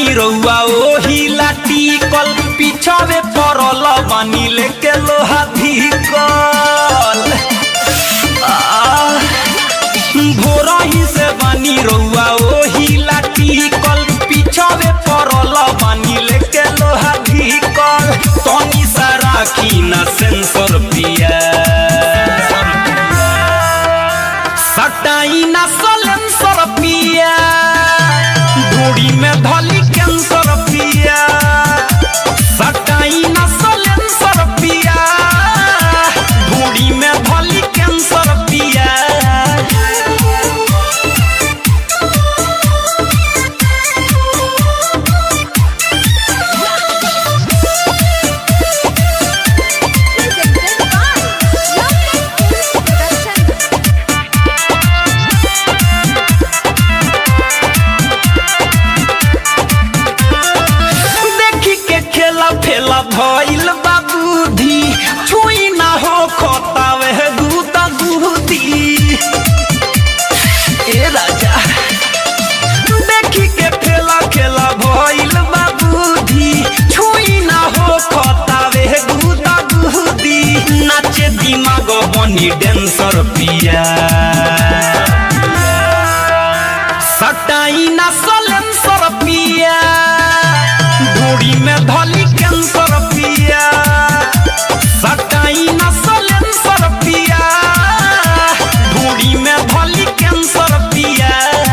बानी रउआ ओही लाठी कल पिछावे पड़ल बानी लेके लोहा धिकल भोरही से बानी रउआ ओही लाठी कल पिछावे पड़ल बानी लेके लोहा धिकल तनी सा राखी ना सेंसर पिया सटाई ना सलेंसर पिया ढूढ़ी में धली कैंसर पिया सटाई ना सलेंसर पिया ढूढ़ी में धली कैंसर पिया Presented by Lovely Films Production. देखी के खेला फेला भइल बाबूधी छुई ना हो खोतावे दूता दूधी ए राजा देखी के फेला खेला भइल बाबूधी छुई ना हो खोतावे दूता दूधी नाचे दिमाग बनी डेंसर पिया सटाई ना सलेंसर पिया ढूढ़ी में धली कैंसर पिया सटाई ना सलेंसर पिया ढूढ़ी में धली कैंसर पिया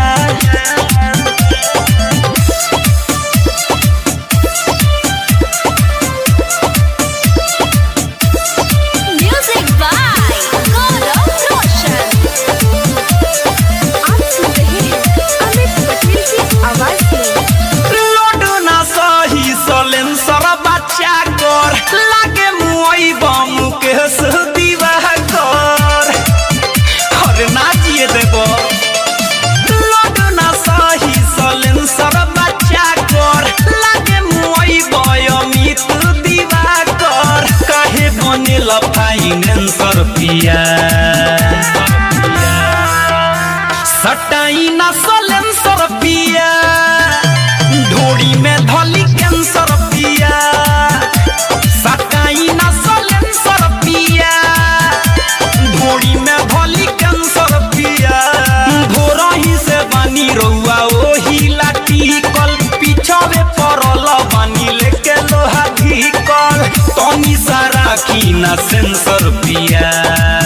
Music by Gaurav Roshan. आप सुन रहे हैं अमित पटेल की आवाज में लोड ना सही सलेंसर बच्चा कर लागे मुई बम के दीवा कर अरे ना जिए देबो लोड ना सही सलेंसर बच्चा कर लागे मुई बयमित दीवा कर काहे बनेल फाइनेंसर पिया सटाई ना सलेंसर पिया ढोड़ी में धली कैंसर पिया सटाई ना सलेंसर पिया ढोड़ी में धली कैंसर पिया भोरही से बानी रउआ ओही लाठी कल पिछावे पड़ल बानी लेके लोहा धिकल तनी सा राखी ना सेंसर पिया